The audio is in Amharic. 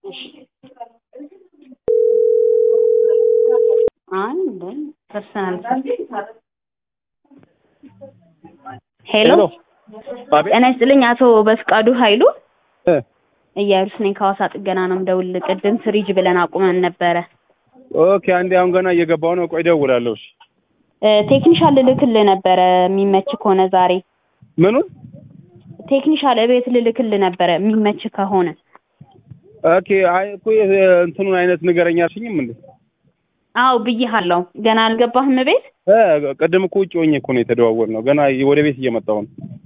አንድ ፐርሰናል ሄሎ አቤት ጤና ይስጥልኝ አቶ በፍቃዱ ኃይሉ እ እያሉስ ነኝ ከሐዋሳ ጥገና ነው የምደውልልህ ቅድም ፍሪጅ ብለን አቁመን ነበረ ኦኬ አንዴ አሁን ገና እየገባሁ ነው ቆይ እደውላለሁ እሺ እ ቴክኒሻል ልልክልህ ነበረ የሚመች ከሆነ ዛሬ ምኑን ቴክኒሻል እቤት ልልክልህ ነበረ የሚመች ከሆነ ኦኬ አይ እኮ የ- እንትኑን አይነት ንገረኝ አልሽኝም እንዴ አዎ ብዬሃለሁ ገና አልገባህም ቤት እ ቅድም እኮ ውጭ ሆኜ እኮ ነው የተደዋወልነው ገና ወደ ቤት እየመጣሁ ነው